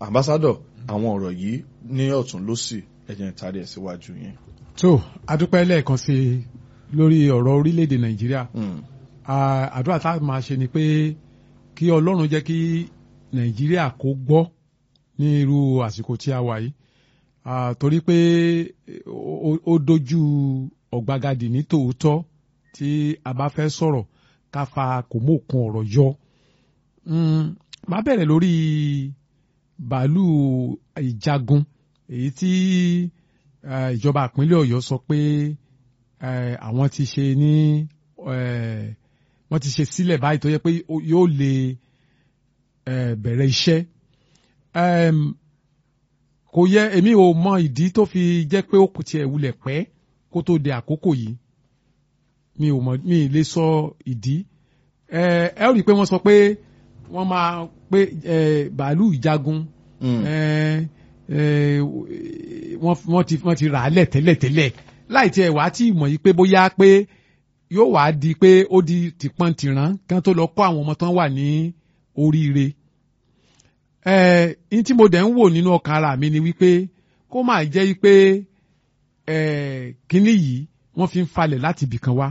ambassador àwọn ọ̀rọ̀ yìí ní ọ̀tún lósì ẹ̀jẹ̀ ń tarí ẹ̀ síwájú yẹn. tó adúpẹ́ lẹ́ẹ̀kan sí i lórí ọ̀rọ̀ orílẹ̀-èdè nàìjíríà Mm. Ah, àdúrà tá a máa ṣe ni pé kí ọlọ́run jẹ́ kí nàìjíríà kó gbọ́ ní irú àsìkò tí a wà yìí Ah, torí pé ó- ó- ó dojú ọ̀gbagadì ní tòótọ́ tí a bá fẹ́ sọ̀rọ̀ ká fa kò mú òkun ọ̀rọ̀ yọ. Mm, má bẹ̀rẹ̀ lórí bàálù ìjagun èyí tí eh, ìjọba ìpínlẹ̀ ọ̀yọ́ sọ pé eh, àwọn ti ṣe ní eh, wọ́n ti ṣe sílẹ̀ báyìí tó yẹ pé ó- yóò lè eh, bẹ̀rẹ̀ iṣẹ́. Em, kò yẹ èmi ò mọ ìdí tó fi jẹ́ pé ó kù tiẹ̀ wulẹ̀ pẹ́ kó tó de àkókò yìí mi ò mọ mi ì lè sọ ìdí ẹ ẹ ó rí i pé wọ́n sọ pé wọ́n máa pé ẹ bàálù ìjagun Mm. ẹ ẹ wọ́n wọ́n ti wọ́n ti rà á lẹ̀ tẹ́lẹ̀ tẹ́lẹ̀ láì tiẹ̀ wá tí mọ̀ yìí pé bóyá pé yóò wá di pé ó di tìpọ́n tìrán kí wọ́n tó lọ kọ́ àwọn ọmọ tán wà ní oríire ẹ ní tí mo dẹ̀ ń wò nínú ọkàn ara mi ni wípé kó máa jẹ́ wípé ẹ kínní yìí wọ́n fi ń falẹ̀ láti ibì kan wá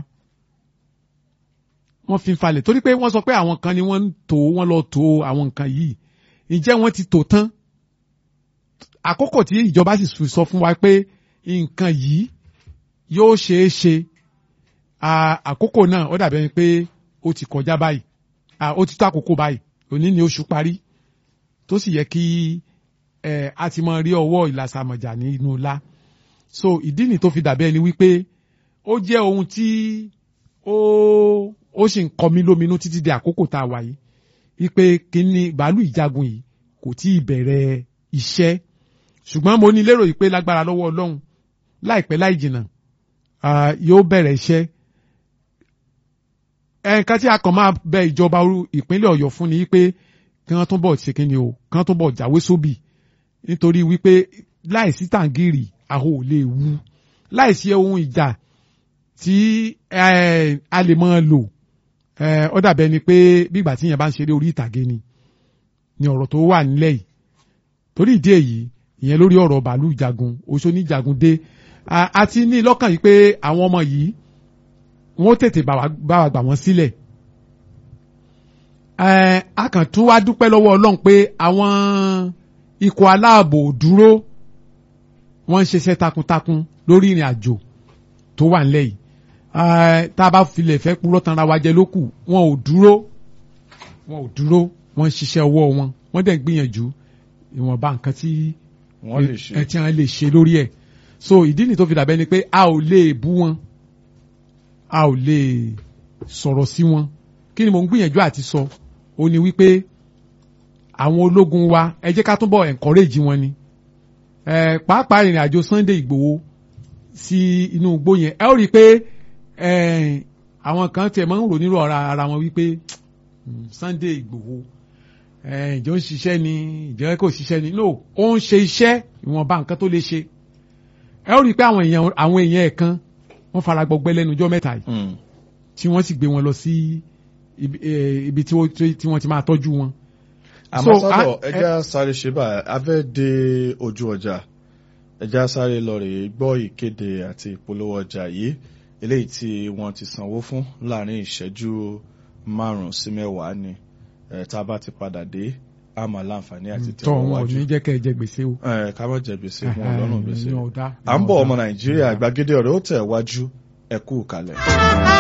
wọ́n fi ń falẹ̀ torí pé wọ́n sọ pé àwọn kan ni wọ́n ń tò wọ́n lọ tò àwọn nǹkan yìí ǹjẹ́ wọ́n ti tò tán àkókò tí ìjọba sì fi sọ fún wa pé nǹkan yìí yóò ṣeé ṣe à- àkókò náà ó dàbí ẹni pé ó ti kọjá báyìí à, ó ti tó àkókò báyìí òní ni oṣù parí tó sì yẹ kí ẹ a ti máa rí ọwọ́ ìlàsàmọ̀jà nínú ńlá so ìdí ni tó fi dàbí ẹni wípé ó jẹ́ ohun tí ó ó sì ń kọ mí lóminú títí di àkókò tá a wà yìí wípé kíní bàálù ìjagun yìí kò tí ì bẹ̀rẹ̀ iṣẹ́ ṣùgbọ́n mo ní lérò yìí pé lágbára lọ́wọ́ ọlọ́run láìpẹ́ láì jìnnà ah, yóò bẹ̀rẹ̀ iṣẹ́ ẹ̀ẹ̀kan tí a kàn máa bẹ ìjọba oru- ìpínlẹ̀ ọ̀yọ́ fún ni wípé kí wọ́n tún bọ̀ ṣe kíni o kí wọ́n tún bọ̀ jáwé sóbì nítorí wípé láìsí tàǹgìrì àhó ò lè wú láìsí ohun ìjà tí eh, a lè máa lò eh, ó dàbẹ́ ni pé bígbà tí yẹn bá ń ṣeré orí ìtàgé ni ni ọ̀rọ̀ tó wà nílẹ̀ yìí torí ìdí èyí ìyẹn lórí ọ̀rọ̀ bàálù jagun oṣó ní jagun dé a a ti ní lọ́kàn yìí pé àwọn ọmọ yìí wọ́n tètè bá wa bá wa gbà wọ́n sílẹ̀ ẹ a kàn tún wá dúpẹ́ lọ́wọ́ ọlọ́run pé àwọn ikọ̀ aláàbò dúró wọ́n ń ṣiṣẹ́ takuntakun lórí ìrìn àjò tó wà nílẹ̀ yìí ẹ tá a bá filẹ̀ fẹ́ purọ́ tanra wa jẹ lókù wọn ò dúró wọn ò dúró wọ́n ń ṣiṣẹ́ ọwọ́ wọn wọ́n dẹ̀ ń gbìyànjú ìwọ̀nba nǹkan tí wọ́n lè ṣe. ẹ tí wọ́n lè ṣe lórí ẹ̀ so ìdí ni tó fi dàbẹ́ ni pé a ò lè bú wọn a ò lè sọ̀rọ̀ sí wọn kí ni mò ń gbìyànjú àti sọ ó ní wípé àwọn ológun wa ẹ jẹ́ ká túbọ̀ encourage wọn ni ẹ pàápàá ìrìn àjò Sunday Ìgbòho sí inú igbó yẹn ẹ ó rí i pé ẹ àwọn kan tiẹ̀ máa ń rò nírò ara ara wọn wípé "Hmm, Sunday Ìgbòho ẹ ìjọ ń ṣiṣẹ́ ni ìjọ kò ṣiṣẹ́ ni no ó ń ṣe iṣẹ́ ìwọ̀nba nǹkan tó lè ṣe ẹ ó rí i pé àwọn èèyàn àwọn èèyàn ẹ̀ kan wọ́n fara gbọgbẹ́ lẹ́nu ọjọ́ mẹ́ta yìí Mm. tí wọ́n sì gbé wọn lọ sí ibi eh, ibi tí wọ́n tí wọ́n ti máa tọ́jú wọn. àmọ́ So, sọ́dọ̀ a- ẹja sáré ṣe báyìí a fẹ́ dé ojú ọjà ẹja sáré lọ rèé gbọ́ ìkéde àti ìpolówó ọjà yìí eléyìí tí wọ́n ti sanwó fún láàrin ìṣẹ́jú márùn-ún sí mẹ́wàá ni ẹ̀ tá a bá ti padà dé a máa láǹfààní àti tọ́ wọn ò tẹ̀wájú ní jẹ́ kẹ́ ẹ jẹ gbèsè o. ẹ̀ ká má jẹ gbèsè wọn ò lọ́rùn gbèsè Ìyẹn ò dá, à ń ìyẹn bọ̀ ò dá. ọmọ nàìjíríà gbàgede ọ̀rẹ́ ó tẹ̀ wájú ẹ kú kalẹ̀.